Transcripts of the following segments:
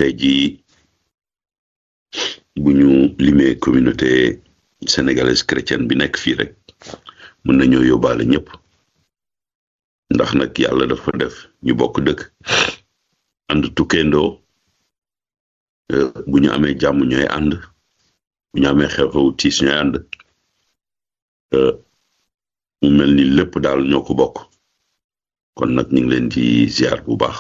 tey jii bu ñu limee communauté sénégalaise chrétienne bi nekk fii rek mën nañoo yóbbaale ñëpp ndax nag yàlla dafa def ñu bokk dëkk ànd tukkeendoo bu ñu amee jàmm ñooy ànd bu ñu amee xew-xew tiis ñooy ànd mu mel ni lépp daal ñoo ko bokk kon nag ñu ngi leen di ziar bu baax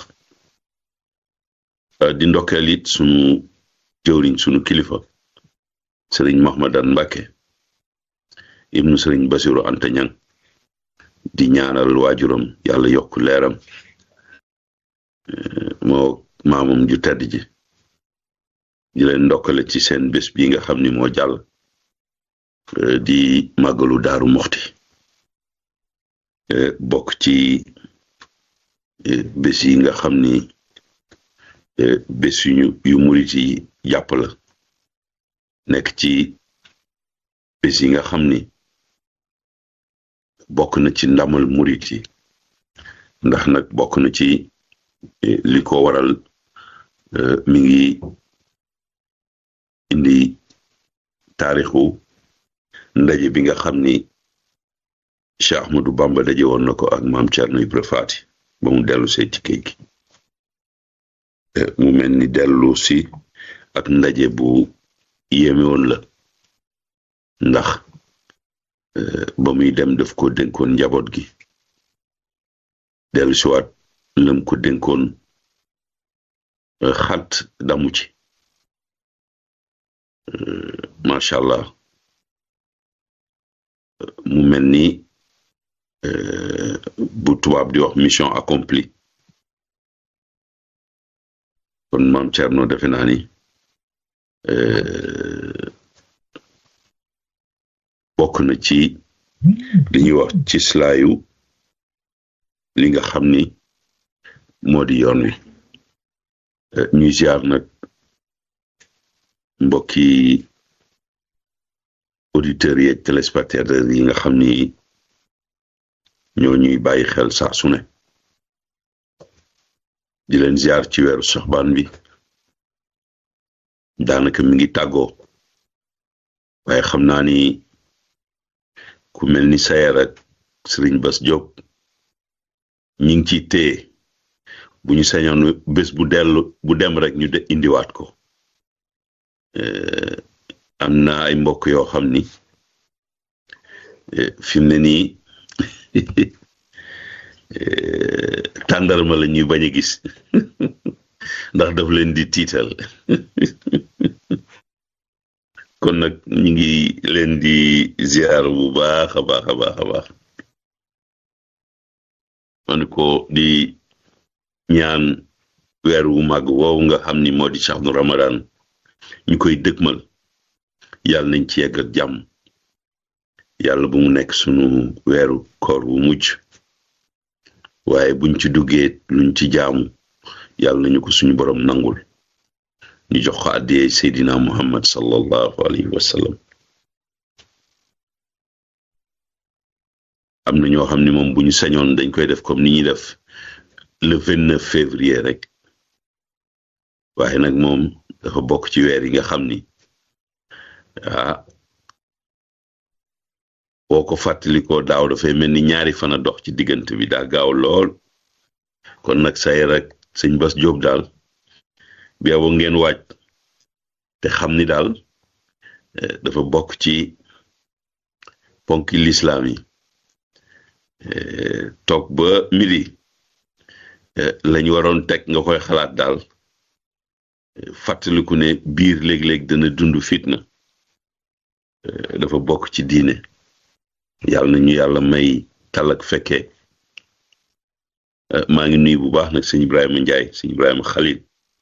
di ndokkeel it sunu jëwriñ sunu kilifa sëriñ Mahmadan Mbàkke ibnu sëriñ Basiru Anta Ñang di ñaanal waajuram yàlla yokk leeram moo maamam ju tedd ji di leen ndokkale ci seen bés bi nga xam ni moo jàll di màggalu daaru moxti bokk ci bés yi nga xam ni bés yu yu murit yi jàpp la nekk ci bés yi nga xam ni bokk na ci ndamal murit yi ndax nag bokk na ci li ko waral mi ngi indi taarixu ndaje bi nga xam ni Cheikh Ahmadou Bamba daje woon na ko ak maam Thierno Ibra Faati ba mu dellu see ci géej gi mu mel ni dellu si ak ndaje bu yéeme woon la ndax ba muy dem daf ko dénkoon njaboot gi dellu siwaat lëm ko dénkoon xat damu ci macha allah mu mel ni bu tubaab di wax mission accomplie kon maam Thierno defe naa ni bokk na ci li ñuy wax ci slaayu li nga xam ni moo di yoon wi ñuy ziar nag mbokki auditeurs yi ak téléspectateurs yi nga xam ni ñoo ñuy bàyyi xel saa su ne di leen ziar ci weeru soxbaan bi daanaka mi ngi tàggoo waaye xam naa ni ku mel ni sayer ak Sëriñ Bas Diop ñi ngi ciy téye bu ñu sañoon bés bu dellu bu dem rek ñu de indiwaat ko am na ay mbokk yoo xam ni fi mu ne nii tàndarma la ñuy bañ a gis ndax daf leen di tiital kon nag ñu ngi leen di ziar bu baax a baax a baax a baax man ko di ñaan weer wu màgg woowu nga xam ni moo di saxnu ramadan ñu koy dëgmal yàlla nañ ci yegg ak jàmm yàlla bu mu nekk sunu weeru koor wu mujj waaye buñ ci duggee luñ ci jaamu yàlla nañu ko suñu borom nangul ñu jox ko àddiyee seydina muhammad sallallahu alayhi wa sallam am na ñoo xam ne moom bu ñu sañoon dañ koy def comme ni ñuy def le vingt neuf février rek waaye nag moom dafa bokk ci weer yi nga xam ni ah boo ko fàttalikoo daaw dafay mel ni ñaari fan a dox ci diggante bi daa gaaw lool kon nag say rek sëñ Bas Jóob daal bi abo ngeen waaj te xam ni daal dafa bokk ci ponki lislaam yi toog ba midi lañ waroon teg nga koy xalaat daal fàttaliku ne biir léeg-léeg dana dund fitna dafa bokk ci diine yàlla na ñu yàlla may talak fekkee maa ngi nuyu bu baax nag sëñ Ibrahima Njaay sëñ Ibrahima Xalil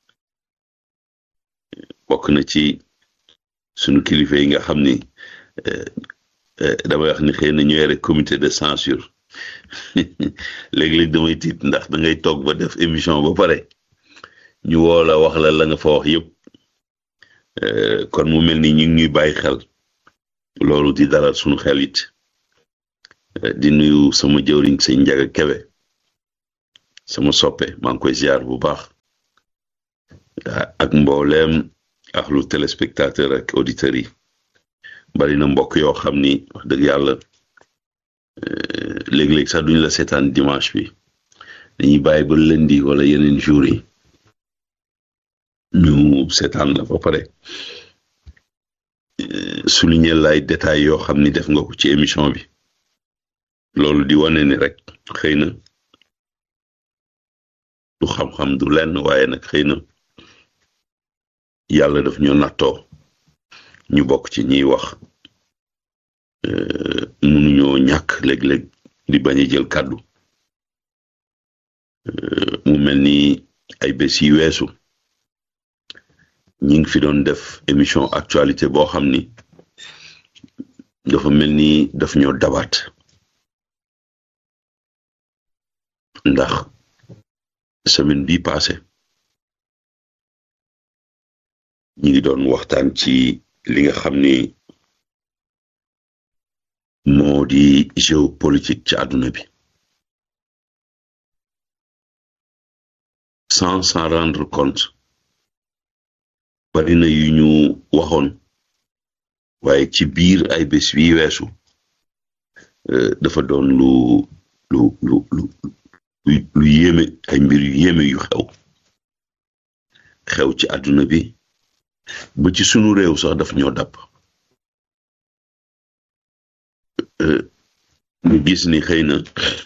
bokk na ci sunu kilifa yi nga xam ni damay wax ni xëy na ñu yore comité de censure léeg-léeg damay tiit ndax da ngay toog ba def émission ba pare ñu woo la wax la la nga fa wax yëpp kon mu mel ni ñu ngi ñuy bàyyi xel loolu di dalal sunu xel it di nuyu sama jëwriñ sëñ Njaga Kebe sama soppe maa ngi koy ziar bu baax ak mbooleem axlu téléspectateur ak auditeurs yi bari na mbokk yoo xam ni wax dëgg yàlla léeg-léeg sax duñ la seetaan dimanche bi dañuy bàyyi ba lundi wala yeneen jours yi ñu seetaan la ba pare souligner lay détails yoo xam ni def nga ko ci émission bi loolu di wane ni rek xëy na du xam-xam du lenn waaye nag xëy na yàlla daf ñu nattoo ñu bokk ci ñiy wax mënuñoo ñàkk léeg-léeg di bañ a jël kàddu mu mel ni ay bés yi weesu ñi ngi fi doon def émission actualité boo xam ni dafa mel ni daf ñoo dabaat ndax semaine bii passé ñi ngi doon waxtaan ci li nga xam ni moo di géopolitique ci àdduna bi sans s'en rendre compte bari na yu ñu waxoon waaye ci biir ay bés wi weesu dafa doon lu lu lu lu lu yéeme ay mbir yu yéeme yu xew xew ci àdduna bi ba ci sunu réew sax daf ñoo dàpp ñu gis ni xëy na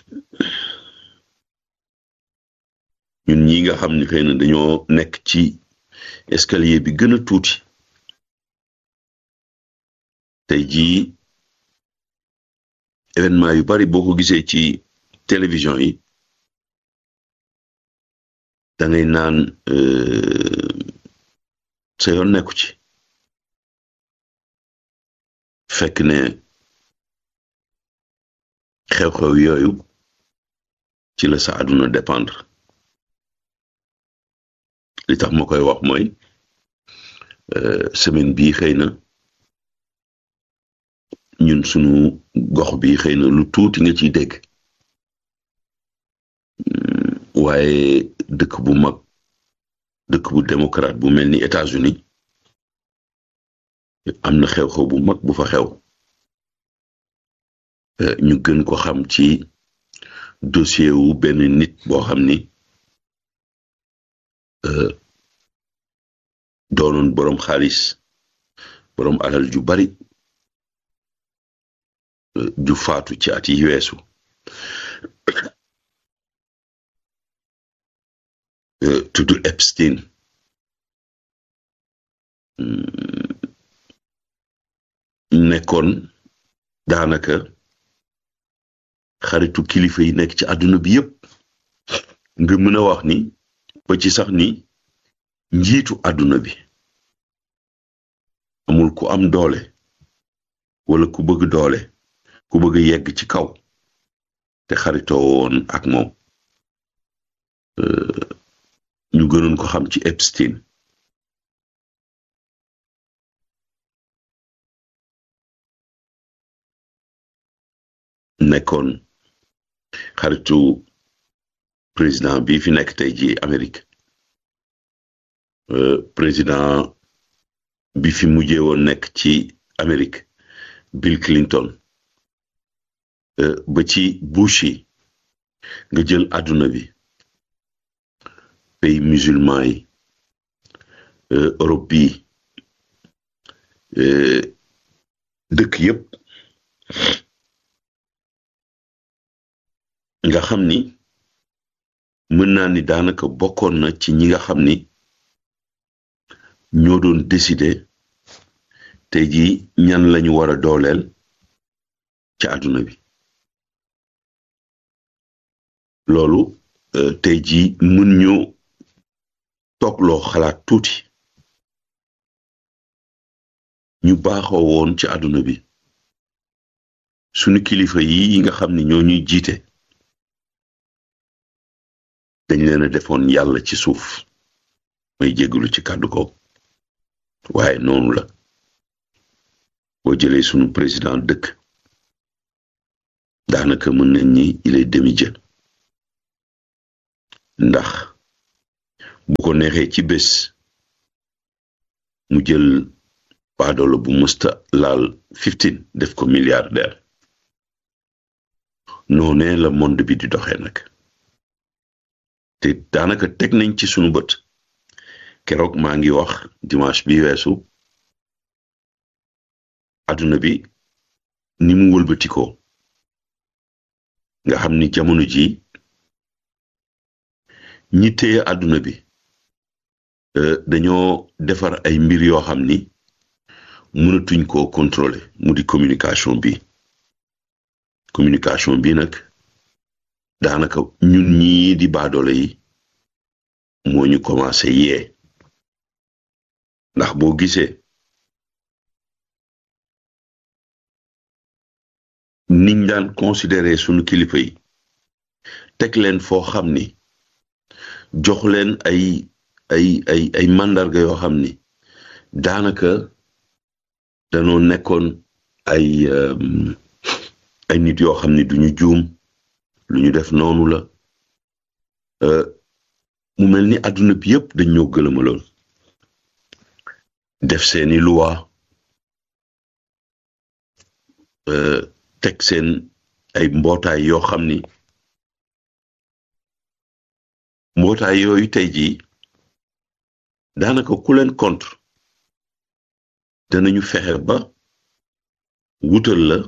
ñun ñi nga xam ni xëy na dañoo nekk ci escalier bi gën a tuuti tey jii événement yu bari boo ko gisee ci télévision yi da ngay naan sa yoon nekku ci fekk ne xew-xew yooyu ci la sa àdduna dépendre li tax ma koy wax mooy semaine bii xëy na ñun sunu gox bi xëy na lu tuuti nga ciy dégg waaye dëkk bu mag dëkk bu démocrate bu mel ni États-Unis am na xew-xew bu mag bu fa xew ñu gën ko xam ci dossier wu benn nit boo xam ni doonoon boroom xaalis boroom alal ju bari ju faatu ci at yi weesu tudd Epstein nekkoon daanaka xaritu kilifa yi nekk ci àdduna bi yépp nga mën a wax ni ba ci sax ni njiitu àdduna bi amul ku am doole wala ku bëgg doole ku bëgg yegg ci kaw te xaritoo woon ak moom ñu gënoon ko xam ci Epstein nekkoon xaritu président bi fi nekk tey ji Amérique président bi fi mujjee woon nekk ci Amérique Bill Clinton ba ci Bush yi nga jël àdduna bi pays musulman yi Europe bi dëkk yépp nga xam ni mën naa ni daanaka bokkoon na ci ñi nga xam ni ñoo doon décider tey jii ñan lañu war a dooleel ci àdduna bi loolu tey jii mën ñu toogloo xalaat tuuti ñu baaxoo woon ci àdduna bi sunu kilifa yi nga xam ni ñoo ñuy jiite dañ leen a defoon yàlla ci suuf may jégalu ci kàddu ko waaye noonu la boo jëlee sunu président dëkk daanaka mën nañ ni il est demi-dieu ndax bu ko neexee ci bés mu jël baadoolo bu musta laal fifteen def ko milliardaire noonee la monde bi di doxee nag te daanaka teg nañ ci sunu bët keroog maa ngi wax dimanche bi weesu àdduna bi ni mu wëlbatikoo nga xam ni jamono ji ñi téye àdduna bi dañoo defar ay mbir yoo xam ni mënatuñ koo contrôler mu di communication bi communication bi nag daanaka ñun ñii di baadoole yi moo ñu commencé yee ndax boo gisee niñ daan considéré sunu kilifa yi teg leen foo xam ni jox leen ay ay ay ay màndarga yoo xam ni daanaka danoo nekkoon ay ay nit yoo xam ni duñu juum lu ñu def noonu la mu mel ni àdduna bi yëpp dañ ñoo gëlëmaloon def seeni loi teg seen ay mbootaay yoo xam ni mbootaay yooyu tey jii daanaka ku leen contre danañu fexe ba wutal la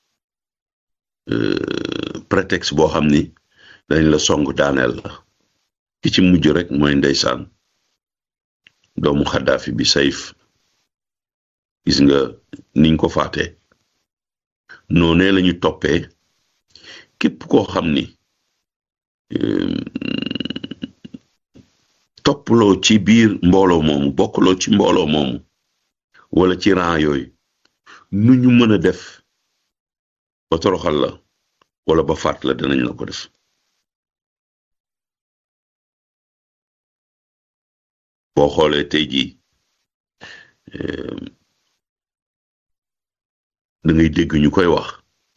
prétexte boo xam ni dañ la song daaneel la ki ci mujj rek mooy ndeysaan doomu xaddaafi bi sayf gis nga niñ ko faate noonee lañu toppee képp koo xam ni topploo ci biir mbooloo moomu bokkuloo ci mbooloo moomu wala ci rang yooyu nu ñu mën a def ba toroxal la wala ba faat la danañ la ko def boo xoolee tey jii da ngay dégg ñu koy wax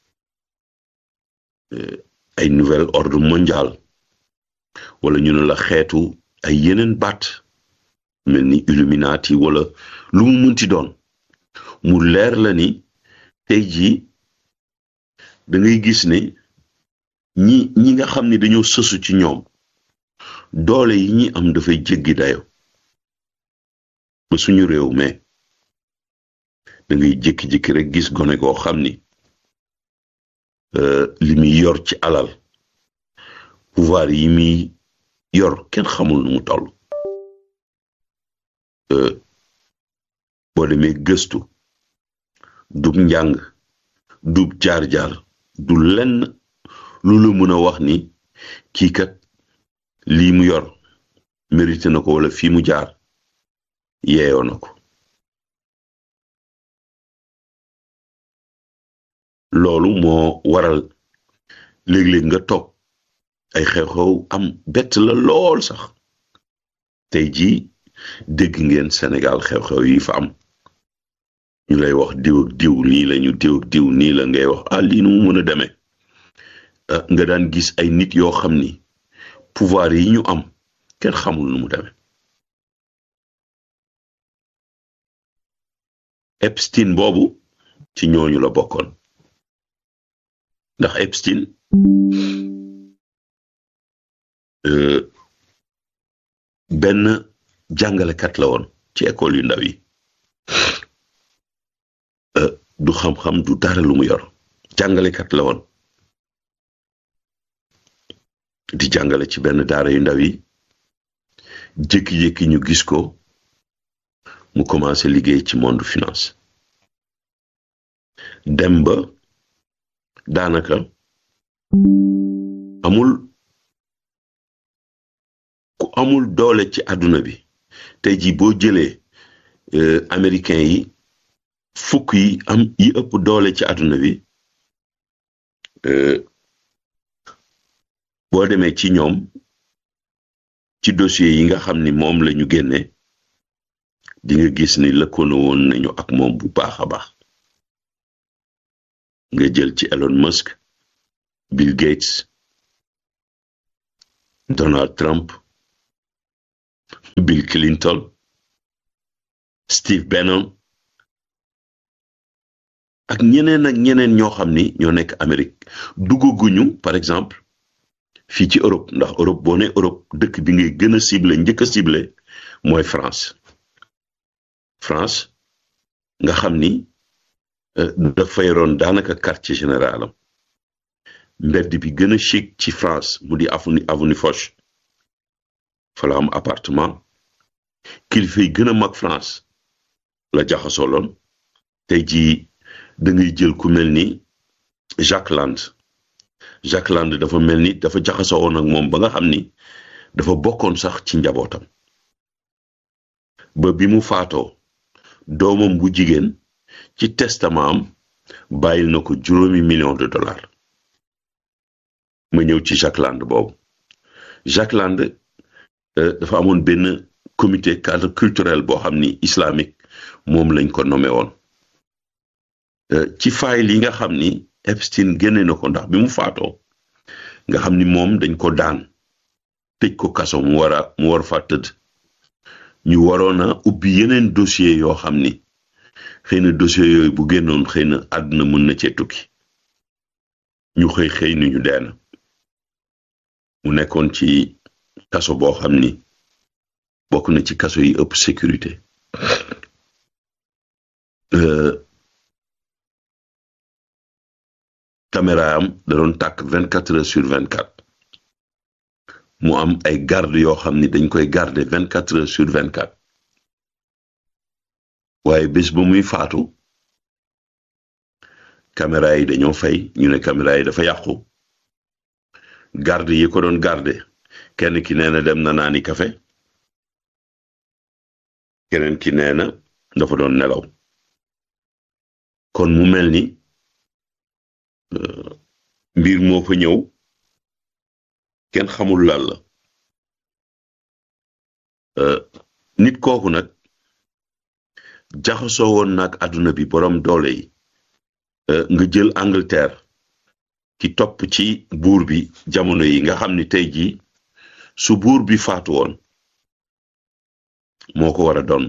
ay nouvel ordre mondial wala ñu ne la xeetu ay yeneen baat mel ni illuminati wala lu mu munti doon mu leer la ni tey jii da ngay gis ne ñi ñi nga xam ni dañoo sësu ci ñoom doole yi ñi am dafay jéggi dayo ba suñu réew mais da ngay jékki-jékki rek gis gone koo xam ni li muy yor ci alal pouvoir yi muy yor kenn xamul nu mu toll boo demee gëstu dub njàng dub jaar-jaar du lenn lu la mën a wax ni kii kat lii mu yor mérité na ko wala fii mu jaar yeeyoo na ko loolu moo waral léeg-léeg nga toog ay xew-xew am bett la lool sax tey jii dégg ngeen Sénégal xew-xew yi fa am ñu lay wax diw ak diw nii lañu diw ak diw nii la ngay wax ah lii nu mu mën a demee nga daan gis ay nit yoo xam ni pouvoir yi ñu am kenn xamul nu mu demee Epstein boobu ci ñooñu la bokkoon ndax Epstein benn jàngalekat la woon ci école yu ndaw yi du xam-xam du dara lu mu yor jàngalekat la woon di jàngale ci benn daara yu ndaw yi jékki-jékki ñu gis ko mu commencé liggéey ci monde finance dem ba daanaka amul ku amul doole ci àdduna bi tey jii boo jëlee américain yi fukk yi am yi ëpp doole ci àdduna bi boo demee ci ñoom ci dossier yi nga xam ni moom la ñu génne di nga gis ni lëkkoona woon nañu ak moom bu baax a baax nga jël ci Elon Musk Bill Gates Donald Trump Bill Clinton Steve Bannon ak ñeneen ak ñeneen ñoo xam ni ñoo nekk Amérique duggaguñu par exemple fii ci Europe ndax Europe boo ne Europe dëkk bi ngay gën a ciblé njëkk a ciblé mooy France France nga xam ni dafay roon daanaka quartier général am mbedd bi gën a chic ci France mu di avenue avenue Foch fa la am appartement kilifa yi gën a mag France la jaxasoo loon tey jii da ngay jël ku mel ni Jacques Land Jacques Land dafa mel ni dafa jaxasoo woon ak moom ba nga xam ni dafa bokkoon sax ci njabootam ba bi mu faatoo doomam bu jigéen ci testament am bàyyil na ko juróomi million de dollars ma ñëw ci Jacques Land boobu Jacques Land dafa amoon benn comité cadre culturel boo xam ni islamique moom lañ ko nommé woon ci fayil yi nga xam ni Epstein génne na ko ndax bi mu faatoo nga xam ni moom dañ ko daan tëj ko kaso mu war a mu war fa tëdd ñu waroon a ubbi yeneen dossier yoo xam ni xëy na dossier yooyu bu génnoon xëy na àdduna mën na cee tukki ñu xëy xëy ni ñu deen mu nekkoon ci kaso boo xam ni bokk na ci kaso yi ëpp sécurité caméra am da doon tàkk vingt quatre heures sur vingt quatre mu am ay garde yoo xam ni dañ koy garder vingt quatre heures sur vingt quatre waaye bés ba muy faatu caméra yi dañoo fay ñu ne caméra yi dafa yàqu garde yi ko doon garder kenn ki nee na dem na naani kafe keneen ki nee na dafa doon nelaw kon mu mel ni mbir moo fa ñëw kenn xamul lan la nit kooku nag jaxasoo woon nag àdduna bi boroom doole yi nga jël Angleterre ki topp ci buur bi jamono yi nga xam ni tey jii su buur bi faatu woon moo ko war a doon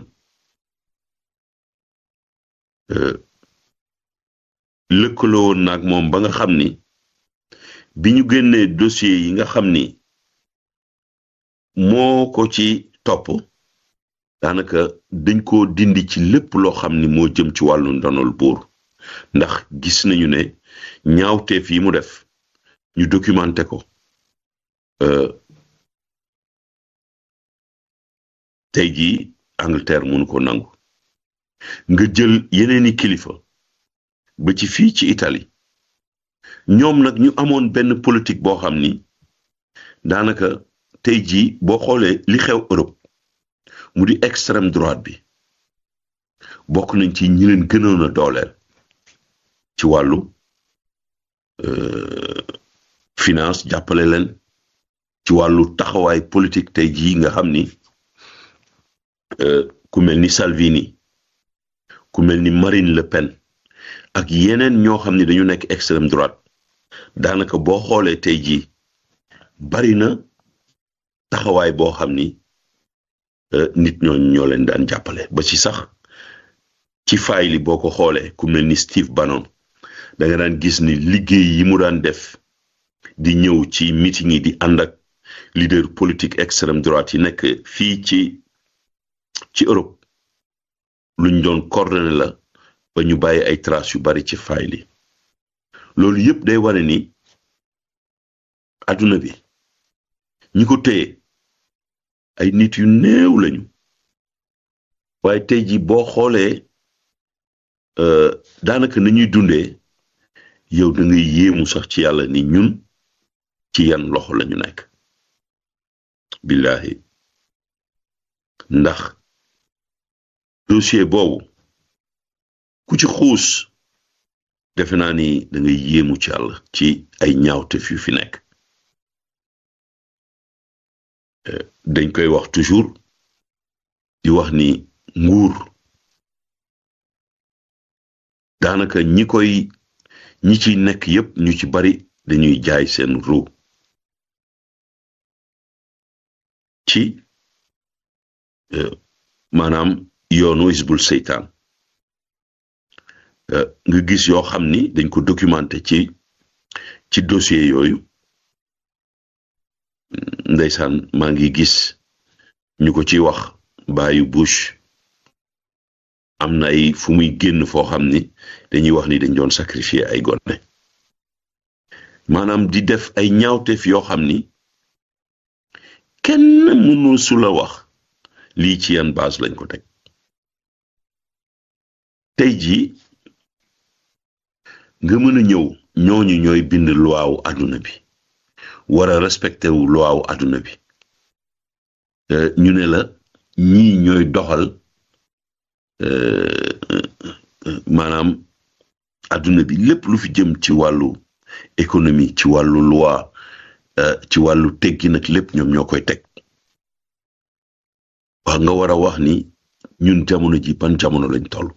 lëkkaloo woon nag moom ba nga xam ni bi ñu génnee dossier yi nga xam ni moo ko ci topp daanaka dañ ko dindi ci lépp loo xam ni moo jëm ci wàllu ndonol buur ndax gis nañu ne ñaawteef yi mu def ñu documenté ko tey jii Angleterre mënu ko nangu nga jël yeneeni kilifa ba ci fii ci Italie ñoom nag ñu amoon benn politique boo xam ni daanaka tey jii boo xoolee li xew Europe mu di extrême droite bi bokk nañ ci ñi leen gënoon a dooleel ci wàllu finance jàppale leen ci wàllu taxawaay politique tey jii nga xam ni ku mel ni Salvini ku mel ni Marine Le Pen ak yeneen ñoo xam ni dañu nekk extrême droite daanaka boo xoolee tey jii bari na taxawaay boo xam ni nit ñooñu ñoo leen daan jàppale ba ci sax ci faay li boo ko xoolee ku mel ni Steve Bannon da nga daan gis ni liggéey yi mu daan def di ñëw ci meeting yi di ànd ak leader politique extrême droite yi nekk fii ci ci Europe luñ doon coordonné la ba ñu bàyyi ay traces yu bari ci faay li loolu yëpp day wane ni adduna bi ñi ko téye ay nit yu néew lañu waaye tey ji boo xoolee daanaka nañuy dundee yow da ngay yéemu sax ci yàlla ni ñun ci yan loxo lañu nekk billahi ndax dossier boobu ku ci xuus defe naa ni da ngay yéemu ci yàlla ci ay ñaawtef yu fi nekk dañ koy wax toujours di wax ni nguur daanaka ñi koy ñi ci nekk yépp ñu ci bari dañuy jaay seen ru ci maanaam yoonu isbul seytaan nga gis yoo xam ni dañ ko documenté ci ci dossier yooyu ndeysaan maa ngi gis ñu ko ci wax bàyyu Bush am na ay fu muy génn foo xam ni dañuy wax ni dañ doon sacrifier ay gone maanaam di def ay ñaawteef yoo xam ni kenn mënul su la wax lii ci yan base lañ ko teg tey jii nga mën a ñëw ñooñu ñooy bind luwaawu àdduna bi war a respecté wu luwaawu àdduna bi ñu ne la ñii ñooy doxal maanaam àdduna bi lépp lu fi jëm ci wàllu économie ci wàllu loi ci wàllu teggi nag lépp ñoom ñoo koy teg wax nga war a wax ni ñun jamono ji ban jamono lañ toll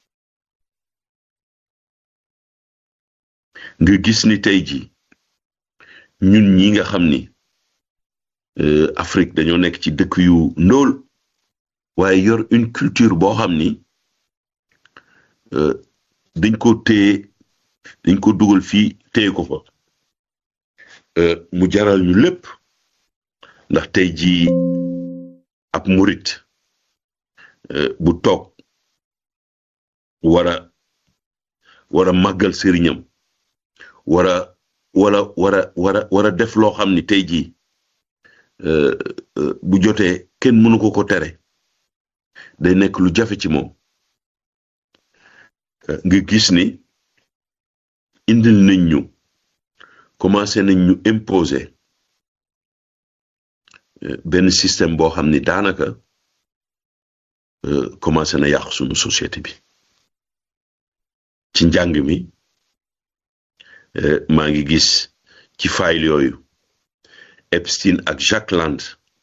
nga gis ni tey ji ñun ñi nga xam ni Afrique dañoo nekk ci dëkk yu ndóol waaye yor une culture boo xam ni dañ ko téye dañ ko dugal fii téye ko fa mu jaral ñu lépp ndax tey jii ab murit bu toog war a war a màggal sëriñam war a wara wara wara war a def loo xam ni tey jii bu jotee kenn mënu ko ko tere day nekk lu jafe ci moom nga gis ni indil nañ ñu commencé nañ ñu imposer benn système boo xam ni daanaka commencé na yàq sunu société bi ci njàng mi maa ngi gis ci fayil yooyu Epstein ak Jack Land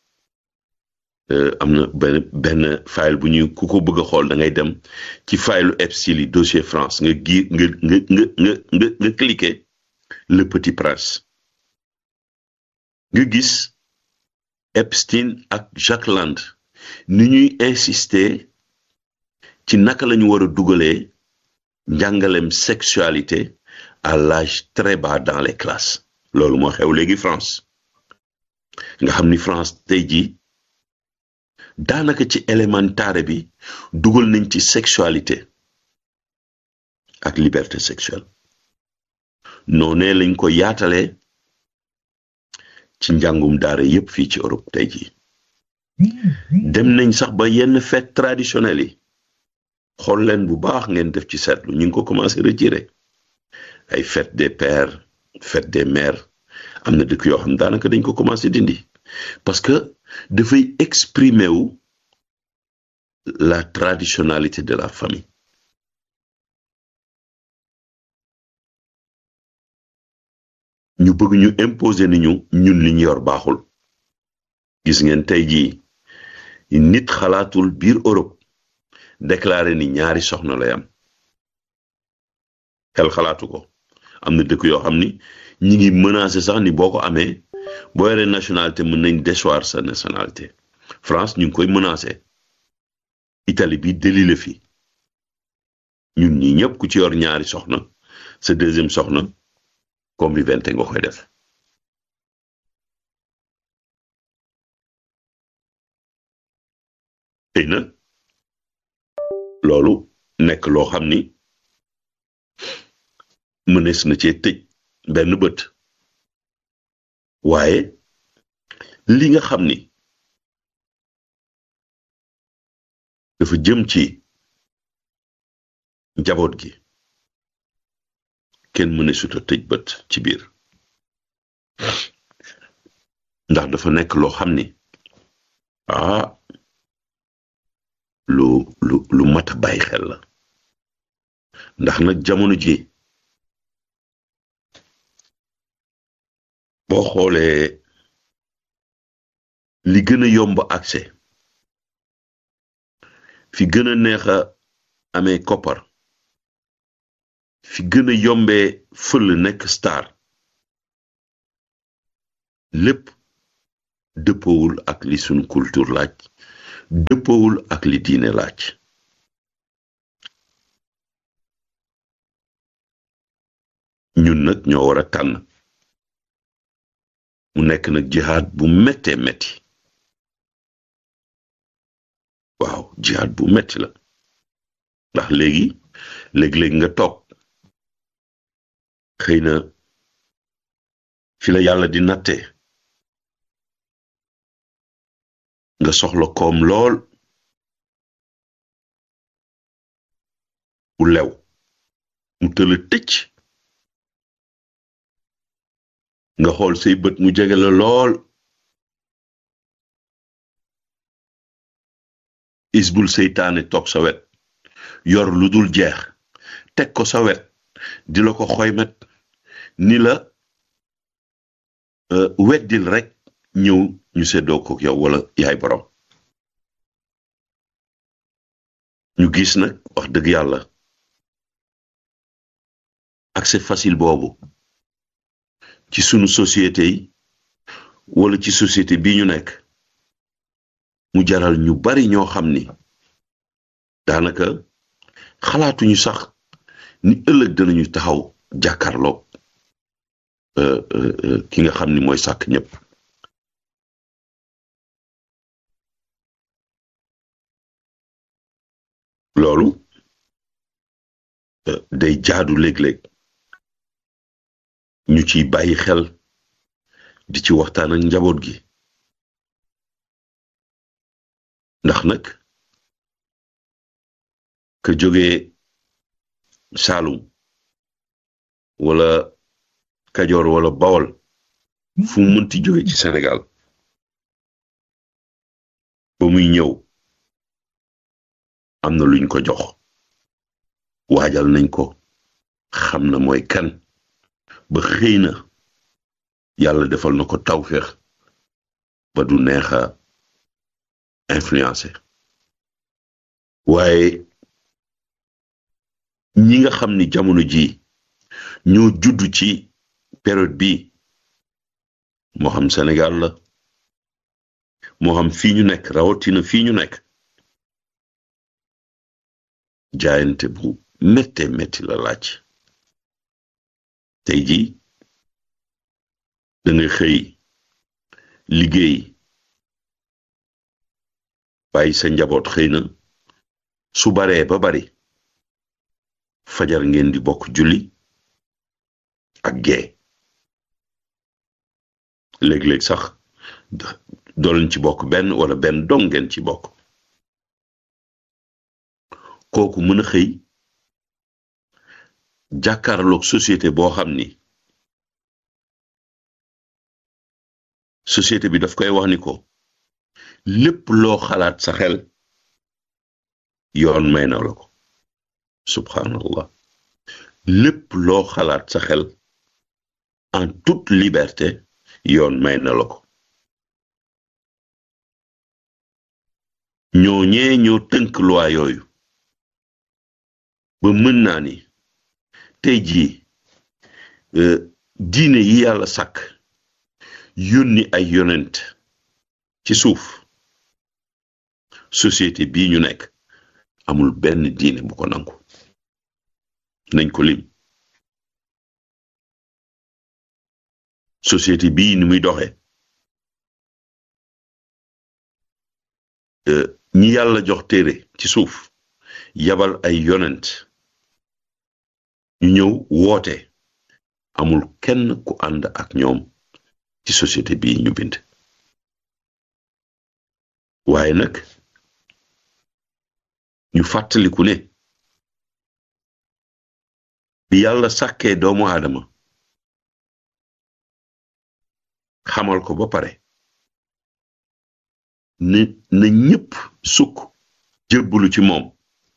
am na benn benn fayil bu ñu ku ko bëgg a xool da ngay dem ci fayilu Epstein yi dossier France nga gi nga nga nga nga nga nga cliquer le petit prince nga gis Epstein ak Jack Land ni ñuy insister ci naka la ñu war a dugalee njàngalem sexualité à l'âge très bas dans les classes loolu moo xew léegi France nga xam ni France tey jii daanaka ci élémentaire bi dugal nañ ci sexualité ak liberté sexuelle noonee lañ ko yaatalee ci njàngum daara yépp fii ci Europe tey jii dem nañ sax ba yenn fête traditionnelle yi xool leen bu baax ngeen def ci seetlu ñu ngi ko commencé retirer ay fête des pères fête des mères am na dëkk yoo xam daanaka dañ ko commencé dindi parce que dafay exprimer wu la traditionnalité de la famille ñu bëgg ñu imposer ni ñu ñun li ñu yor baaxul gis ngeen tey jii nit xalaatul biir Europe déclaré ni ñaari soxna lay am xel xalaatu ko am na dëkk yoo xam ni ñi ngi menacé sax ni boo ko amee boo yoree nationalité mën nañ déchoir sa nationalité France ñu ngi koy menacé Italie bi déli la fi ñun ñi ñëpp ku ci yor ñaari soxna sa deuxième soxna convivialité nga koy def tey na loolu nekk loo xam ni mënees na cee tëj benn bët waaye li nga xam ni dafa jëm ci njaboot gi kenn mëneesut a tëj bët ci biir ndax dafa nekk loo xam ni ah lu lu lu mat a bàyyi xel la ndax nag jamono ji boo xoolee li gën a yomb accès fi gën a neex a amee koppar fi gën a yombee fël nekk star lépp dëppoowul ak li sunu culture laaj dëppoowul ak li diine laaj ñun nag ñoo war a tànn mu nekk nag jihaad bu méttee métti waaw jihaad bu métti la ndax léegi léeg-léeg nga toog xëy na fi la yàlla di natte nga soxla koom lool bu lew mu tëla tëcc nga xool say bët mu jege la lool isbul seytaane toog sa wet yor lu dul jeex teg ko sa wet di la ko xoymet ni la weddil rek ñëw ñu seddoo ko yow wala yaay borom ñu gis nag wax dëgg yàlla accès facile boobu ci sunu société yi wala ci société bi ñu nekk mu jaral ñu bari ñoo xam ni daanaka xalaatuñu sax ni ëllëg danañu taxaw jàkkaarloog ki nga xam ni mooy sàkk ñëpp loolu day jaadu léeg-léeg ñu ciy bàyyi xel di ci waxtaan ak njaboot gi ndax nag ka jógee Saalum wala Kajoor wala Bawol fu mu mënti jóge ci Sénégal ba muy ñëw am na luñ ko jox waajal nañ ko xam na mooy kan ba xëy na yàlla defal na ko tawféex ba du neex a influencé waaye ñi nga xam ni jamono ji ñoo judd ci période bi moo xam Sénégal la moo xam fii ñu nekk rawatina fii ñu nekk jaayante bu métte métti la laaj tey ji da nga xëy liggéey bàyyi sa njaboot xëy na su baree ba bari fajar ngeen di bokk julli ak gee léeg-léeg sax dooleen ci bokk benn wala benn dong ngeen ci bokk kooku mën a xëy jàkkaarloog société boo xam ni société bi daf koy wax ni ko lépp loo xalaat sa xel yoon may na la ko subhanallah lépp loo xalaat sa xel en toute liberté yoon may na la ko ñooñee ñoo tënk loi yooyu ba mën naa ni tey jii diine yi yàlla sàkk yónni ay yonent ci suuf société bii ñu nekk amul benn diine bu ko nangu nañ ko lim société bii ni muy doxe ñi yàlla jox téere ci suuf yabal ay yonent ñu ñëw woote amul kenn ku ànd ak ñoom ci société bii ñu bind waaye nag ñu fàttaliku ne bi yàlla sàkkee doomu aadama xamal ko ba pare ne na ñépp sukk jébbalu ci moom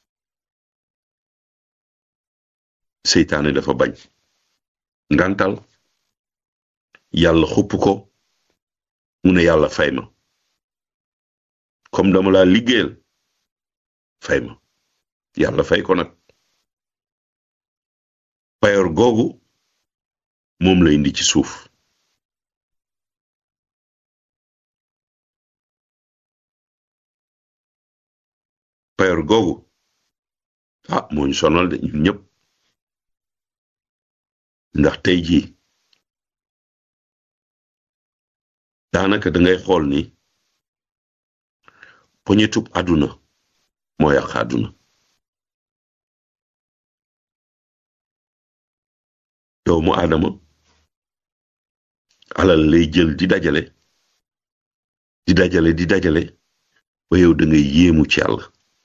seytaane dafa bañ ngantal yàlla xupp ko mu ne yàlla fay ma comme dama laa liggéeyal fay ma yàlla fay ko nag payor googu moom la indi ci suuf payor googu ah moo ñu sonal de ñun ñëpp ndax tey jii daanaka dangay xool ni poñetub àdduna moo yàq àdduna doomu aadama alal lay jël di dajale di dajale di dajale ba yow da ngay yéemu ci yàlla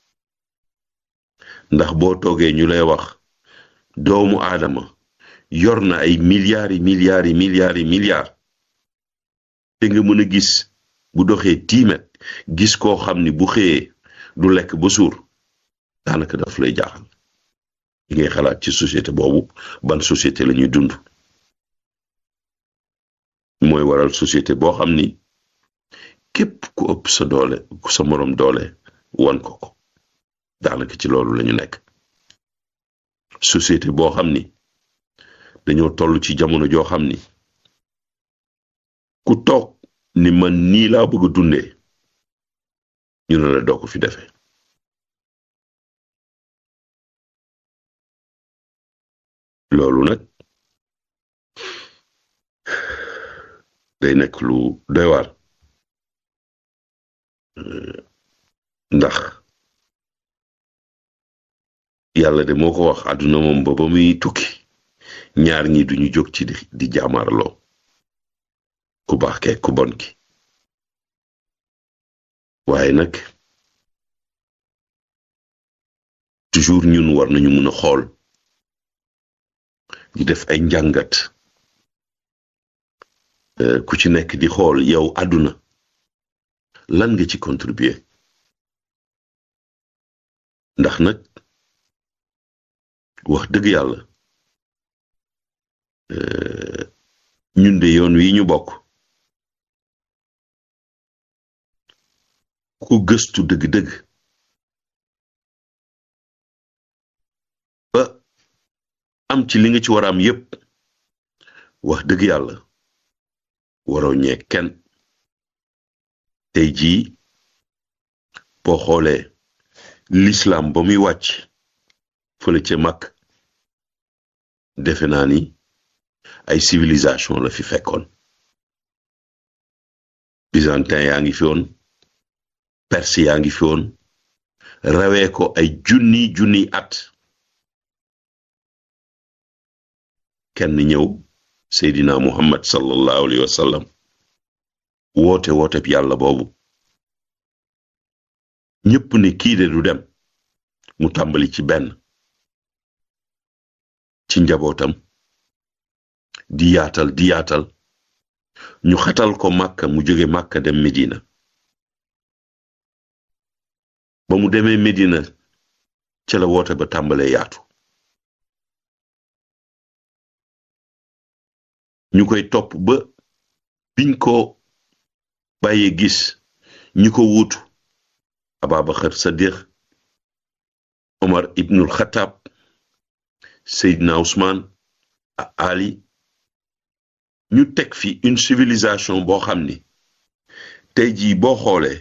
ndax boo toogee ñu lay wax doomu aadama yor na ay milliards yi milliards yi milliards yi milliards te nga mën a gis bu doxee tiimet gis koo xam ni bu xëyee du lekk ba suur daanaka daf lay jaaxal li ngay xalaat ci société boobu ban société la ñuy dund mooy waral société boo xam ni képp ku ëpp sa doole ku sa moroom doole wan ko ko daanaka ci loolu lañu nekk société boo xam ni dañoo toll ci jamono joo xam ni ku toog ni man nii laa bëgg a dundee ñu ne la doo ko fi defee loolu nag day nekk lu doy waar ndax yàlla de moo ko wax àdduna moom ba ba muy tukki ñaar ñi duñu jóg ci di jaamarloo ku baax ke ku bon ki waaye nag toujours ñun war nañu mën a xool di def ay njàngat ku ci nekk di xool yow àdduna lan nga ci contribuer ndax nag wax dëgg yàlla ñun de yoon wi ñu bokk ku gëstu dëgg-dëgg ba am ci li nga ci war a am yépp wax dëgg yàlla waroo ñee kenn tey jii boo xoolee l'islam ba muy wàcc fële ca mag defe naa ni ay civilisation la fi fekkoon byzantin yaa ngi fi woon perse yaa ngi fi woon rawee ko ay junni junni at kenn ñëw seydina muhammad sallallahu alayhi wa sallam woote woote bi yàlla boobu ñépp ne kii de du dem mu tàmbali ci benn ci njabootam di yaatal di yaatal ñu xatal ko màkka mu jóge màkka dem medina ba mu demee medina ca la woote ba tàmbalee yaatu ñu koy topp ba biñ ko bàyyee gis ñi ko wuutu ababaxar sadiq omar ibnul xataab seydina ousmane ali ñu teg fi une civilisation boo xam ni tey jii boo xoolee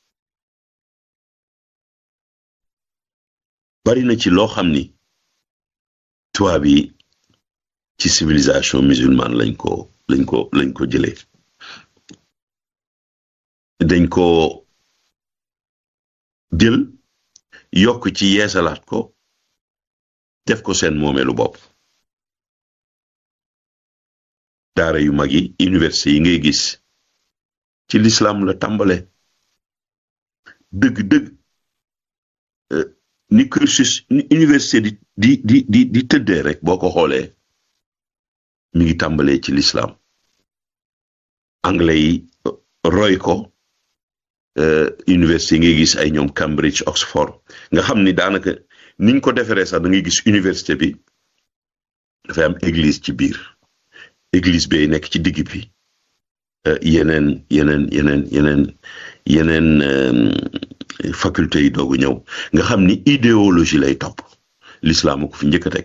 bari na ci loo xam ni tubaab yi ci civilisation musulmane lañ ko lañ ko lañ ko jëlee dañ ko jël yokk ci yeesalaat ko def ko seen moomeelu bopp daara yu mag yi université yi ngay gis ci l'islam la tàmbale dëgg-dëgg ni cursus ni université di di di di di tëddee rek boo ko xoolee mi ngi tàmbalee ci l'islam anglais yi roy ko université yi ngay gis ay ñoom Cambridge Oxford nga xam ni daanaka niñ ko defaree sax da ngay gis université bi dafay am église ci biir église bay nekk ci digg bi yeneen yeneen yeneen yeneen yeneen faculté yi doogu ñëw nga xam ni idéologie lay topp l'islam ko fi njëkk a teg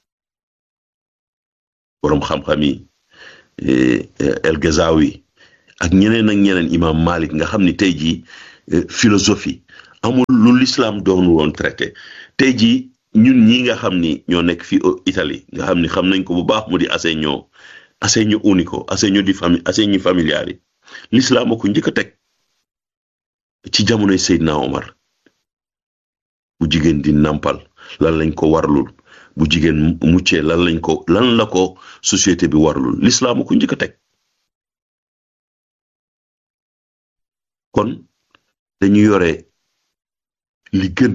boroom xam-xam yi El Gazawi ak ñeneen ak ñeneen imam Malik nga xam ni tey jii philosophie amul lu l'islam doonu woon traité tey jii ñun ñi nga xam ni ñoo nekk fii Italie nga xam ni xam nañ ko bu baax mu di assegno assegno unico assegno di famille assegni familiari l'islam ko njëkk a teg ci jamonoy Seydina Omar bu jigéen di nàmpal lan lañ ko warlul bu jigéen muccee lan lañ ko lan la ko société bi warlul l'islam ko njëkk a teg kon dañu yore li gën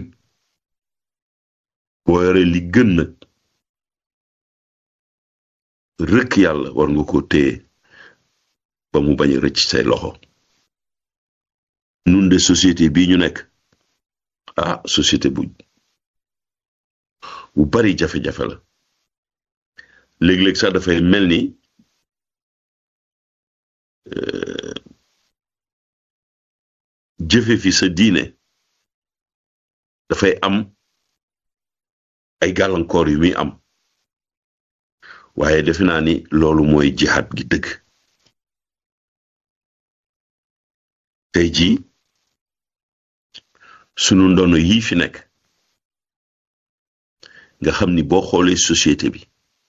boo yore li gën nag rëkk yàlla war nga ko téye ba mu bañ a rëcc say loxo nun de société bii ñu nekk ah société bu bu bari jafe-jafe la léeg-léeg sax dafay mel ni jëfe fi sa diine dafay am ay gàllankoor yu muy am waaye defe naa ni loolu mooy jihaad gi dëgg tey jii sunu ndono yii fi nekk nga xam ni boo xoolee société bi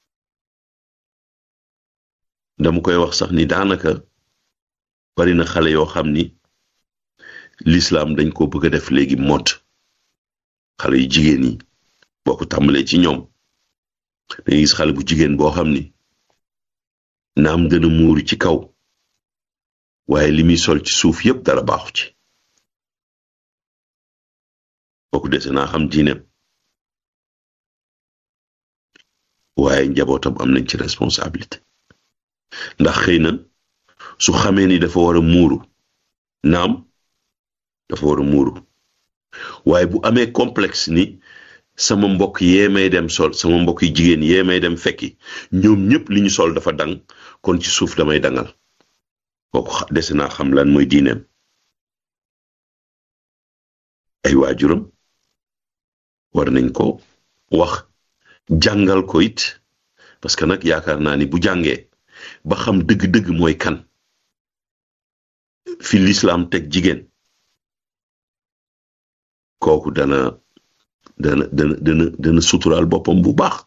dama koy wax sax ni daanaka bari na xale yoo xam ni l'islam dañ ko bëgg a def léegi mot xale yu jigéen yi boo ko tàmbalee ci ñoom dangay gis xale bu jigéen boo xam ni naam dana muuru ci kaw waaye li muy sol ci suuf yépp dara baaxu ci kooku dese naa xam diineem waaye njabootam am nañ ci responsabilité ndax xëy na su xamee ni dafa war a muuru naam dafa war a muuru waaye bu amee complexe ni sama mbokk yee may dem sol sama mbokk yi jigéen yee may dem fekki ñoom ñëpp li ñu sol dafa dang kon ci suuf damay dangal kooku dese naa xam lan mooy diineem ay waajuram war nañ ko wax jàngal ko it parce que nag yaakaar naa ni bu jàngee ba xam dëgg-dëgg mooy kan fi l'islam teg jigéen kooku dana dana dana dana dana suturaal boppam bu baax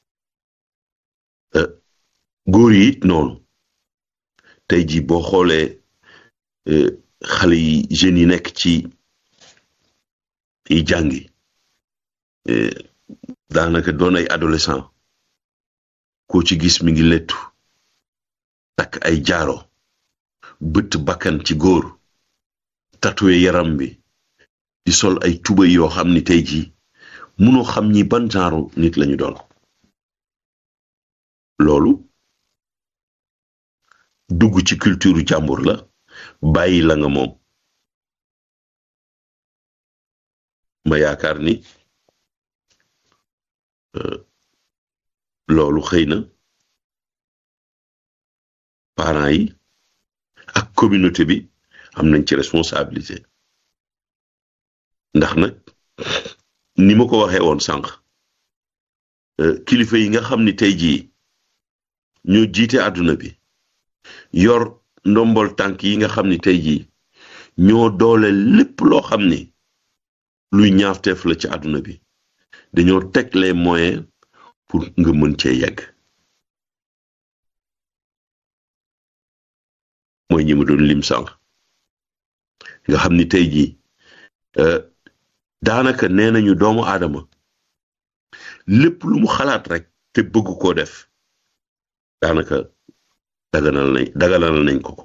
góor yi it noonu tey ji boo xoolee xale yi jeunes yi nekk ci yi jàngi daanaka doon ay adolescent koo ci gis mi ngi lettu takk ay jaaro bët bakkan ci góor tatoué yaram bi di sol ay tubay yoo xam ni tey jii munoo xam ñi ban genre nit lañu doon loolu dugg ci culture jàmbur la bàyyi la nga moom ma yaakaar ni loolu xëy na parents yi ak communauté bi am nañ ci responsabilité ndax nag ni ma ko waxee woon sànq kilifa yi nga xam ni tey jii ñoo jiite àdduna bi yor ndombol tànk yi nga xam ni tey jii ñoo doole lépp loo xam ni luy ñaafteef la ci àdduna bi dañoo teg les moyens pour nga mën cee yegg mooy ñi ma doon lim sànq nga xam ni tey jii daanaka nee nañu doomu aadama lépp lu mu xalaat rek te bëgg koo def daanaka daganal nañ daganal nañ ko ko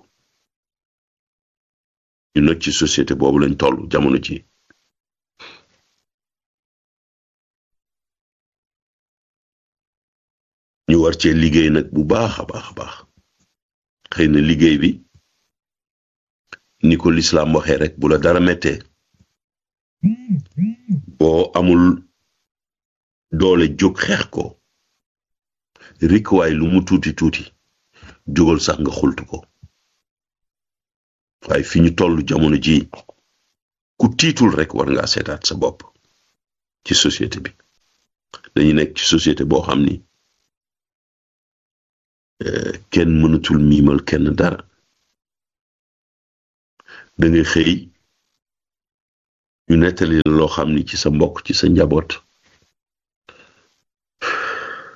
ñu nag ci société boobu lañ toll jamono ci ñu war cee liggéey nag bu baax a baax a baax xëy na liggéey bi ni ko lislaam waxee rek bu la dara mettee boo amul doole jóg xeex ko rikwaay lu mu tuuti tuuti jógal sax nga xultu ko waaye fi ñu toll jamono ji ku tiitul rek war ngaa seetaat sa bopp ci société bi dañu nekk ci société boo xam ni kenn mënatul miimal kenn dara da ngay xëy ñu nettali la loo xam ni ci sa mbokk ci sa njaboot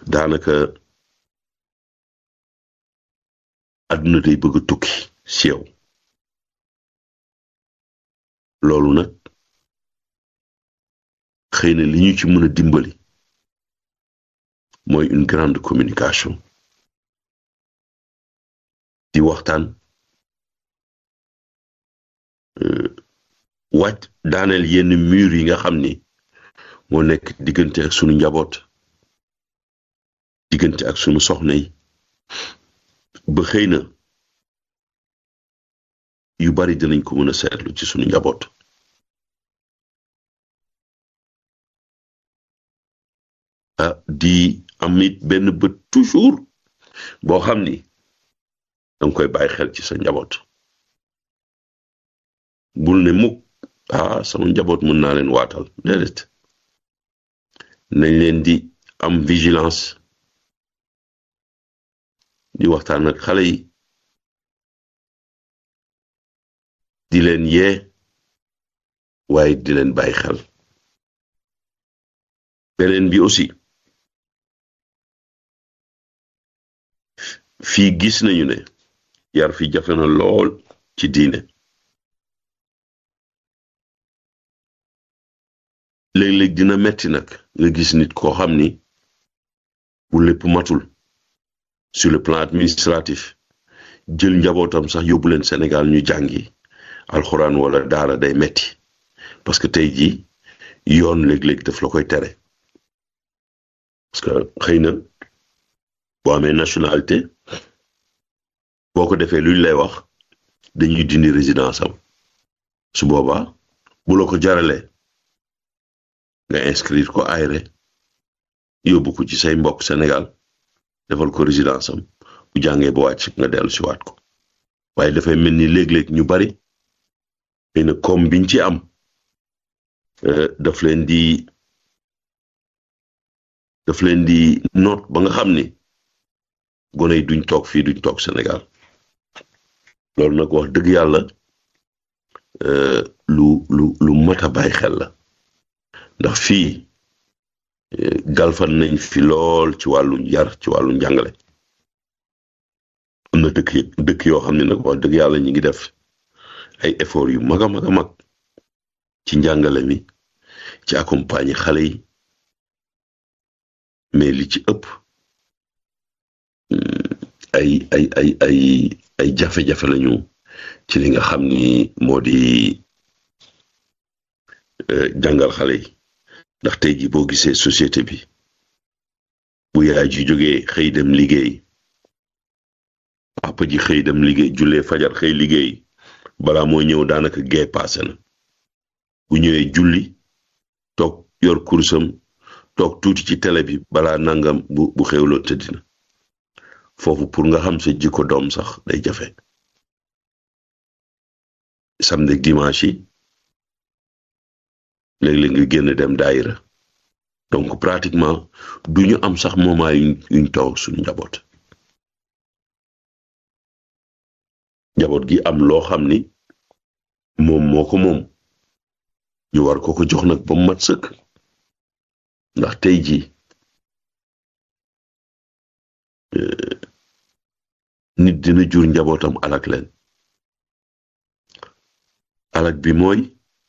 daanaka àdduna day bëgg a tukki si yow loolu nag xëy na li ñu ci mën a dimbali mooy une grande communication di waxtaan wàcc daaneel yenn mur yi nga xam ni moo nekk diggante ak sunu njaboot diggante ak sunu soxna yi ba xëy na yu bari dinañ ko mën a seetlu ci sunu njaboot ah di am it benn bët toujours boo xam ni danga koy bàyyi xel ci sa njaboot bul ne mukk ah sama njaboot mën naa leen waatal déedéet nañ leen di am vigilance di waxtaan ak xale yi di leen yee waaye di leen bàyyi xel beneen bi aussi fii gis nañu ne yar fi jafe na lool ci diine léeg-léeg dina metti nag nga gis nit koo xam ni bu lépp matul sur le plan administratif jël njabootam sax yóbbu leen Sénégal ñu jàngi alxuraan wala daara day metti parce que tey jii yoon léeg-léeg daf la koy tere parce que xëy na boo amee nationalité boo ko defee luñ lay wax dañuy dindi résidence am su boobaa bu la ko jaralee nga inscrire ko ayre yóbbu ko ci say mbokk Sénégal defal ko résidence am bu jàngee ba wàcc nga dellu si waat ko waaye dafay mel ni léeg-léeg ñu bari xëy na comme biñ ci am daf leen di daf leen di noot ba nga xam ni gone yi duñ toog fii duñ toog Sénégal loolu nag wax dëgg yàlla lu lu lu mat a bàyyi xel la ndax fii galfan nañ fi lool ci wàllu yar ci wàllu njàngale am na dëkk dëkk yoo xam ne nag wax dëgg yàlla ñi ngi def ay effort yu mag a mag a mag ci njàngale mi ci accompagner xale yi mais li ci ëpp ay ay ay ay ay jafe-jafe lañu ci li nga xam ni moo di jàngal xale yi ndax tey ji boo gisee société bi bu yaay ji jógee xëy dem liggéey papa ji xëy dem liggéey jullee fajar xëy liggéey balaa moo ñëw daanaka gee paase na bu ñëwee julli toog yor kursam toog tuuti ci télé bi balaa nangam bu bu xewloo tëddina foofu pour nga xam sa jikko doom sax day jafe samedi dimanche yi léeg-léeg nga génn dem daayira donc pratiquement du ñu am sax moment yuñ yuñ toog suñu njaboot njaboot gi am loo xam ni moom moo ko moom ñu war ko ko jox nag ba mu mat sëkk ndax tey jii nit dina jur njabootam alak leen alak bi mooy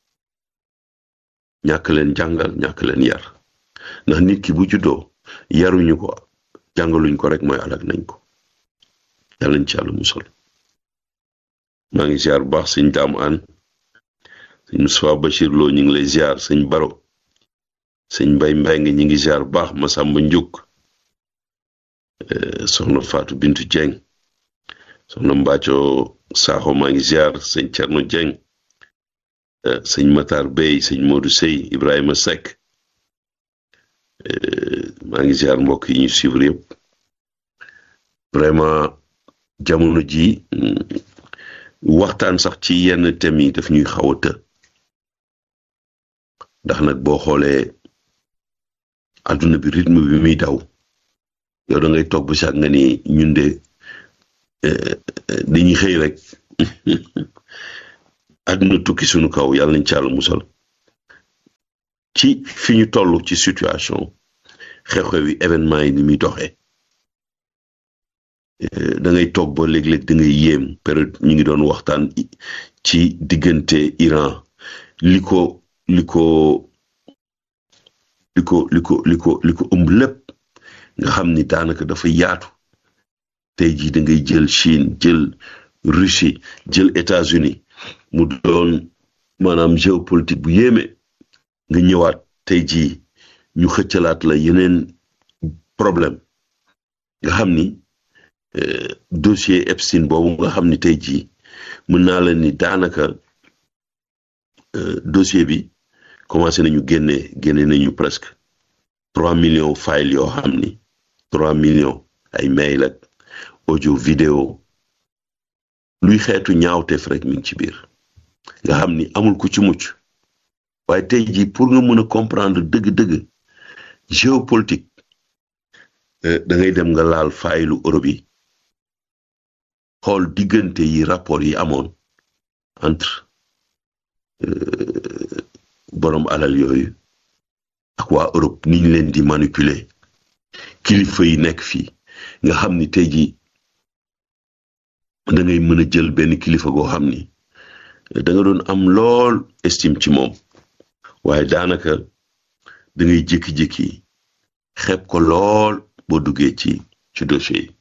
ñàkk leen jàngal ñàkk leen yar ndax nit ki bu juddoo yaruñu ko jàngaluñ ko rek mooy alak nañ ko yàlla nañ ci yàlla musal maa ngi ziar bu baax sëñ daam aan sëñ Moustapha Bachir Lo ñu ngi lay ziar sëñ Baro sëñ Mbay Mbay ngi ñu ngi ziar bu baax Masamba Njuk soxna Fatou Bintu Dieng soxna Mbacco Sakho maa ngi ziar sëñ Cerno Dieng sëñ Matar Bey sëñ Modou Sey Ibrahima Seck maa ngi ziar mbokk yi ñu suivre yëpp vraiment jamono ji waxtaan sax ci yenn thèmes yi daf ñuy xaw a të ndax nag boo xoolee adduna bi rythme bi muy daw yow da ngay toog ba sax nga ni ñun de dañuy xëy rek adduna tukki suñu kaw yàlla nañ ci yàlla musal ci fi ñu toll ci situation xew-xew yi événement yi ni muy doxee da ngay toog ba léeg-léeg da ngay yéem période ñu ngi doon waxtaan ci diggante Iran li ko li ko li ko li ko li ko li ko ëmb lépp nga xam ni daanaka dafa yaatu tey jii da ngay jël Chine jël Russie jël États-Unis mu doon maanaam géopolitique bu yéeme nga ñëwaat tey jii ñu xëccalaat la yeneen problème nga xam ni dossier Epstein boobu nga xam ni tey jii mën naa la ni daanaka dossier bi commencé nañu génne génne nañu presque trois millions file yoo xam ni trois millions ay mail ak audio vidéo luy xeetu ñaawteef rek mi ngi ci biir nga xam ni amul ku ci mucc waaye tey jii pour nga mën a comprendre dëgg-dëgg géopolitique da ngay dem nga laal faylu Europe yi xool diggante yi rapport yi amoon entre borom alal yooyu ak waa Europe ni ñu leen di manipuler kilifa yi nekk fii nga xam ni tey jii da ngay mën a jël benn kilifa goo xam ni da nga doon am lool estime ci moom waaye daanaka da ngay jékki-jékki xeeb ko lool boo duggee ci ci dossier yi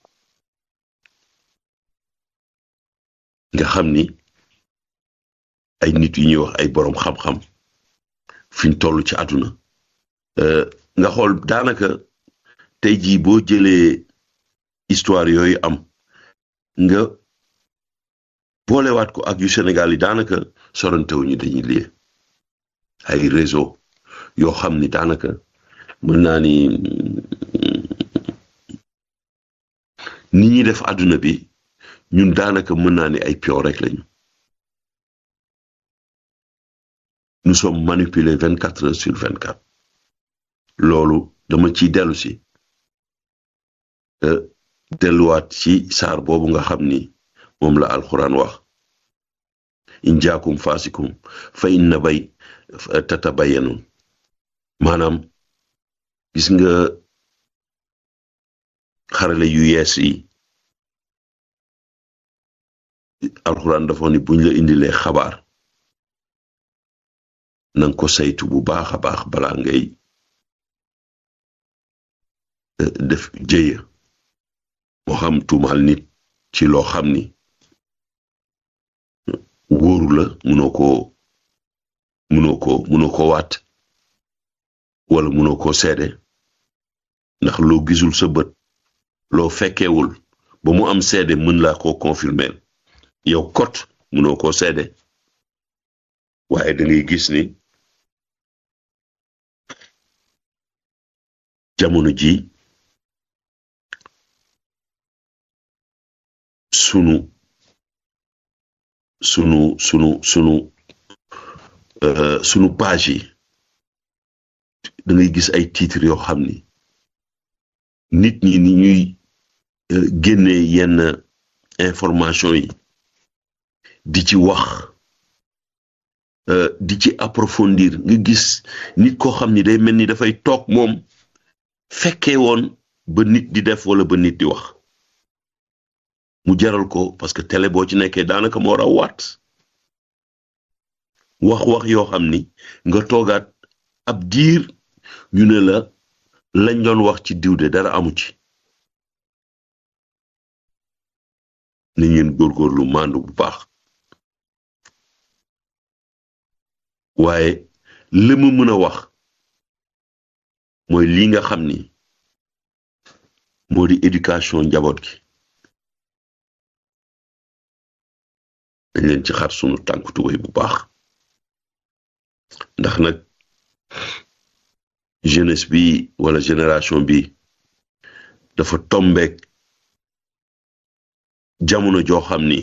nga xam ni ay nit yu ñuy wax ay boroom xam-xam fiñ toll ci àdduna nga xool daanaka tey jii boo jëlee histoire yooyu am nga boolewaat ko ak yu Sénégal yi daanaka sorantewuñu dañuy lii ay réseau yoo xam ni daanaka mën naa ni ni ñuy def àdduna bi ñun daanaka mën naa ni ay pion rek lañu nous sommes manipulés vingt quatre heures sur vingt quatre loolu dama ciy dellu si delluwaat ci saar boobu nga xam ni moom la alxuraan wax in jaakum faasikum fa inna bay tatabayanun maanaam gis nga xarale yu yees yi alxuraan dafa ni buñ la indilee xabaar nanga ko saytu bu baax a baax balaa ngay def jëya moo xam tuumaal nit ci loo xam ni wóoru la munoo ko munoo ko munoo ko waat wala munoo ko seede ndax loo gisul sa bët loo fekkewul ba mu am seede mën laa ko confirmer yow kot munoo ko seede waaye da ngay gis ni jamono ji sunu sunu sunu sunu sunu page yi da ngay gis ay titres yoo xam ni nit ñi ni ñuy génne yenn information yi di ci wax di ci approfondir nga gis nit koo xam ni day mel ni dafay toog moom fekkee woon ba nit di def wala ba nit di wax mu jaral ko parce que télé boo ci nekkee daanaka moo raw waat wax-wax yoo xam ni nga toogaat ab diir ñu ne la lañ doon wax ci diw de dara amu ci ni ngeen góorgóorlu màndu bu baax waaye li mu mën a wax mooy lii nga xam ni moo di éducation njaboot gi dañ leen ci xar sunu tànk tubéy bu baax ndax nag jeunesse bi wala génération bi dafa tombeek jamono joo xam ni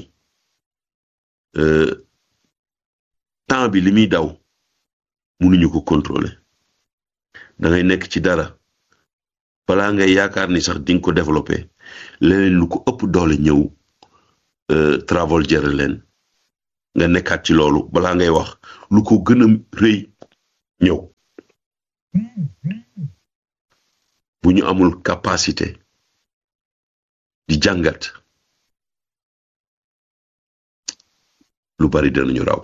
temps bi li muy daw mënuñu ko contrôler da ngay nekk ci dara balaa ngay yaakaar ni sax dinga ko développer leneen lu ko ëpp doole ñëw travel jëre leen nga nekkaat ci loolu balaa ngay wax lu ko gën a rëy ñëw ñu amul capacité di jàngat lu bari danañu raw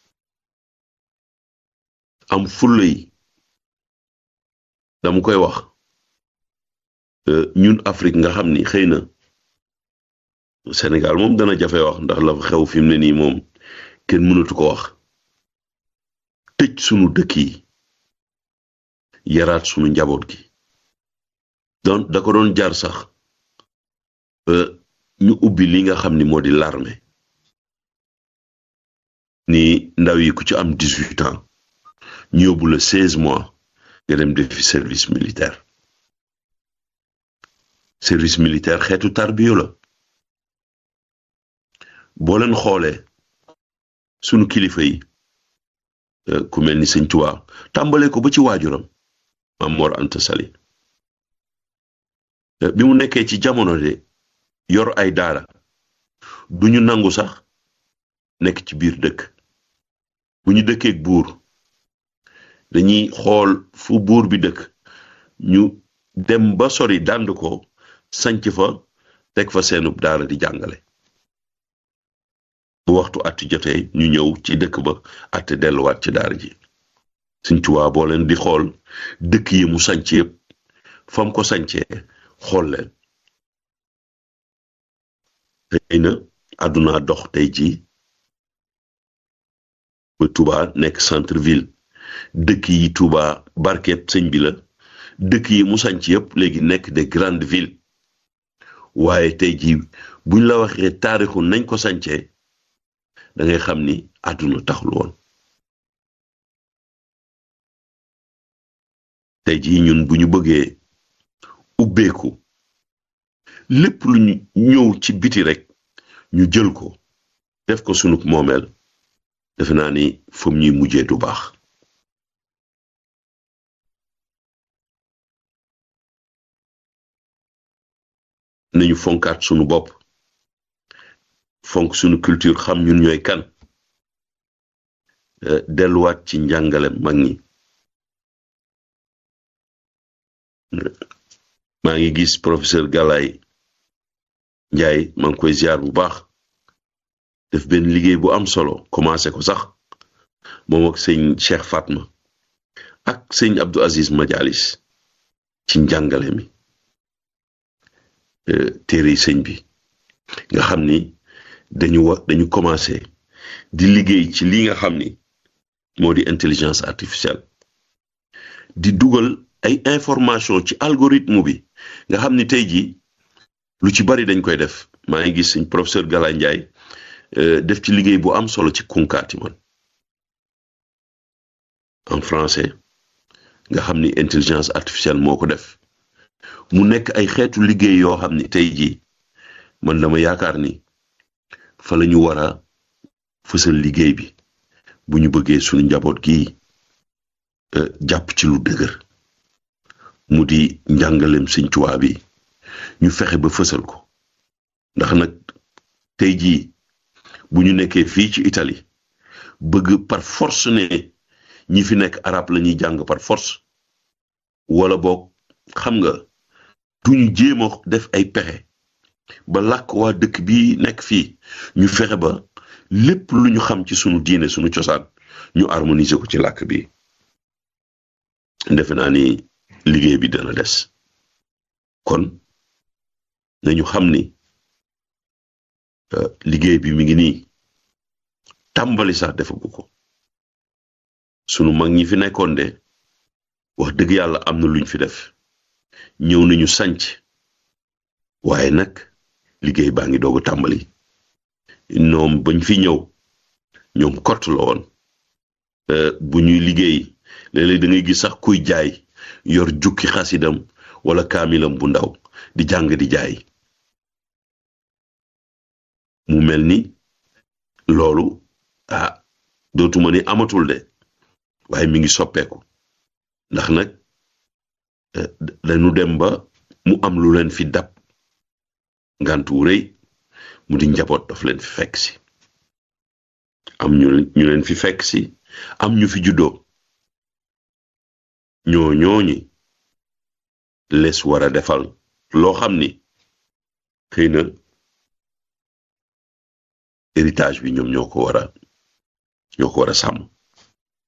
am fulla yi dama koy wax ñun Afrique nga xam ni xëy na Sénégal moom dana jafe wax ndax la fa xew fi mu ne nii moom kenn mënatu ko wax tëj sunu dëkk yi yaraat sunu njaboot gi donc da ko doon jaar sax ñu ubbi li nga xam ni moo di l'armée ni ndaw yi ku ci am dix-huit ans ñu yóbbu la seize mois nga dem defi service militaire service militaire xeetu tarbiyo la boo leen xoolee sunu kilifa yi ku mel ni sëñ Tuubaa tàmbalee ko ba ci waajuram Maam Mor Anta Sali bi mu nekkee ci jamono de yor ay daara duñu nangu sax nekk ci biir dëkk bu ñu dëkkeek buur dañuy xool fu buur bi dëkk ñu dem ba sori dànd ko sanc fa teg fa seenub daara di jàngale bu waxtu atti jotee ñu ñëw ci dëkk ba atte delluwaat ci daara ji Sëñ Tuubaa boo leen di xool dëkk yi mu sanc yëpp fam ko sancee xool leen xëy na àdduna dox tey jii ba Touba nekk centre ville dëkk yi Touba barket sëñ bi la dëkk yi mu sanc yëpp léegi nekk des grandes villes waaye tey jii buñ la waxee taarixu nañ ko sancee da ngay xam ni àdduna taxul woon tey jii ñun bu ñu bëggee ubbeeku lépp lu ñu ñëw ci biti rek ñu jël ko def ko sunu moomeel defe naa ni fam ñuy mujjee du baax nañu fonkaat sunu bopp fonk sunu culture xam ñun ñooy kan delluwaat ci njàngale mag ñi maa ngi gis professeur Galaye Njaay maa ngi koy ziar bu baax def benn liggéey bu am solo commencé ko sax moom ak sëñ Cheikh Fatma ak sëñ Abdou Aziz Majalis ci njàngale mi téere sëñ bi nga xam ni dañu wa dañu commencé di liggéey ci li nga xam ni moo di intelligence artificielle di dugal ay information ci algorithme bi nga xam ni tey jii lu ci bari dañ koy def maa ngi gis suñ professeur Gala Ndiaye def ci liggéey bu am solo ci kunkaati man en français nga xam ni intelligence artificielle moo ko def mu nekk ay xeetu liggéey yoo xam ni tey jii man dama yaakaar ni fa la ñu war a fësal liggéey bi bu ñu bëggee suñu njaboot gi jàpp ci lu dëgër mu di njàngalem Sëñ Tuubaa bi ñu fexe ba fësal ko ndax nag tey jii bu ñu nekkee fii ci Italie bëgg par force ne ñi fi nekk arab la ñuy jàng par force wala boog xam nga duñu jéem a def ay pexe ba làkk waa dëkk bi nekk fii ñu fexe ba lépp lu ñu xam ci sunu diine sunu cosaan ñu harmoniser ko ci làkk bi defe naa ni liggéey bi dana des kon nañu xam ni liggéey bi mi ngi nii tàmbali sax defagu ko sunu mag ñi fi nekkoon de wax dëgg yàlla am na luñ fi def ñëw nañu sanc waaye nag liggéey baa ngi doog a tàmbali ñoom bañ fi ñëw ñoom kott la woon bu ñuy liggéey léeg-léeg da ngay gis sax kuy jaay yor jukki xasidam wala kaamilam bu ndaw di jàng di jaay mu mel ni loolu ah dootuma ni amatul de waaye mi ngi soppeeku ndax nag dañu dem ba mu am lu leen fi dab ngantu rëy mu di njaboot daf leen fi fekk si am ñu ñu leen fi fekk si am ñu fi juddoo ñoo ñooñi les war a defal loo xam ni xëy na héritage bi ñoom ñoo ko war a ñoo ko war a sàmm